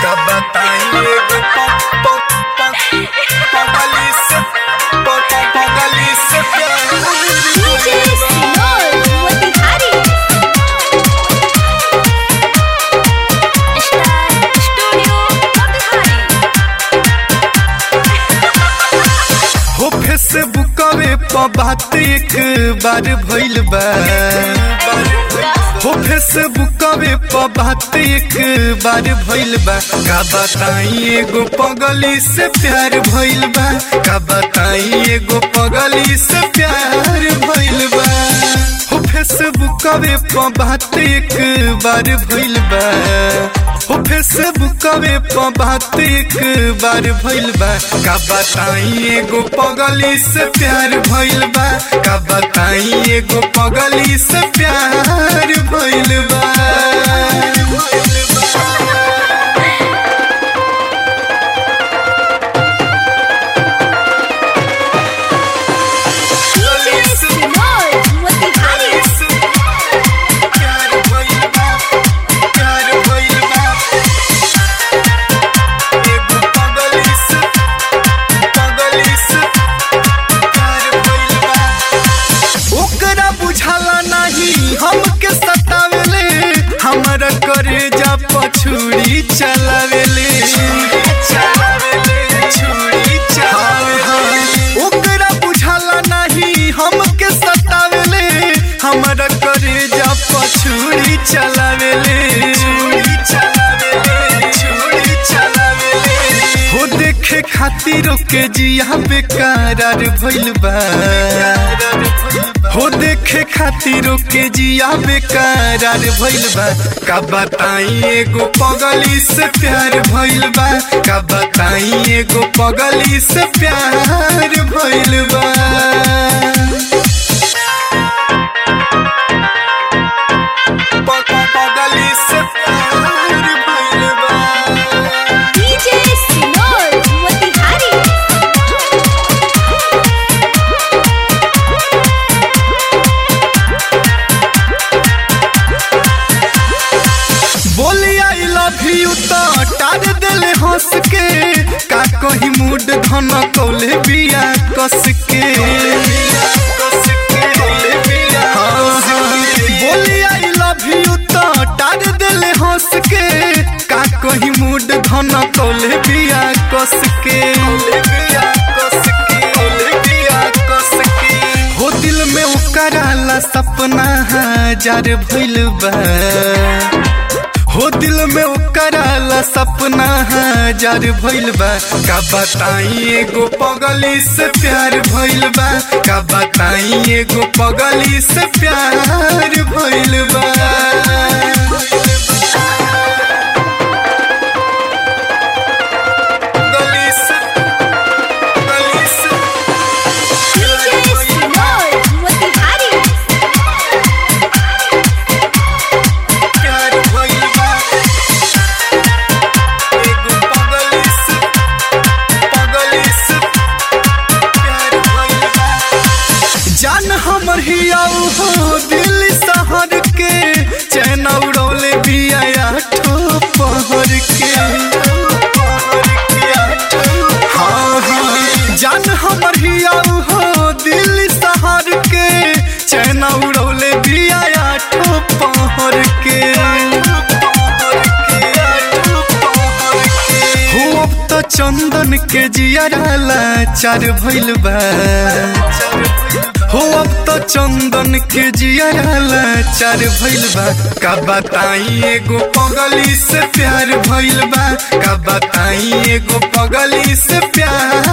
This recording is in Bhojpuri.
का बताइए प- प- प- पगली से प- प- पगली से प्यार DJ Sinor Motihari Star Studio Motihari हो फेसबुकवे पर बात एक बार भइल बा हो फेसबुकवे पर बात एक बार भइल बा का बताई एगो पगली से प्यार भइल बा का बताई एगो पगली से प्यार भइल बा हो फेसबुकवे पर बात एक बार भइल बा हो फेसबुकवे पर बात एक बार भइल बा का बताई एगो पगली से प्यार भइल बा का बताई एगो पगली से प्यार भइल बा DJ Sinor Motihari प्यार भइल बा प्यार भइल बा एगो पगली से पगली से प्यार भइल बा ओकरा बुझाला नहीं हमके सतावेले हमरा करे जा पछुरी चलावेले छुरी चलावेले ओकरा बुझाला नहीं हमके सतावेले हमरा करे जा पछुरी चलावेले छुरी चलावेले छुरी चलावेले हो देखे खातिर के जिया बेकरार भइल बा हो देखे खातिर के जिया बेकरार भइल बा का बताई एगो पगली से प्यार भइल बा का बताई एगो पगली से प्यार भइल बा प- प- पगली से प्यार भइल बा DJ Sinor Motihari बोली आई लव यू तो टार दिल हंस के का कही मूड धन कौले बिया कस के हाँ, हाँ। बोली आई लव यू तो टार दिल हंस के का कही मूड धन कौले बिया कस के हो दिल में उकराला सपना हजार भइल बा हो दिल में उकराला सपना हजार भइल बा का बताई एगो पगली से प्यार भइल बा का बताई एगो पगली से प्यार भइल बा पगली से पगली से DJ Sinor Motihari प्यार भइल बा एगो पगली से पगली से प्यार भइल बा जान हमर हियाऊ हो दिल शहर के चैन उड़ौले बिया ठो पहर के हाँ हाँ जान हमर हियाऊ हो दिल शहर के चैन उड़ौले बिया ठो पहर के हो अब तो चंदन के जियाला चार भइल बा हो अब तो चंदन के जियाला चार भइल बा का बताई एगो पगली से प्यार भइल बा का बताई एगो पगली से प्यार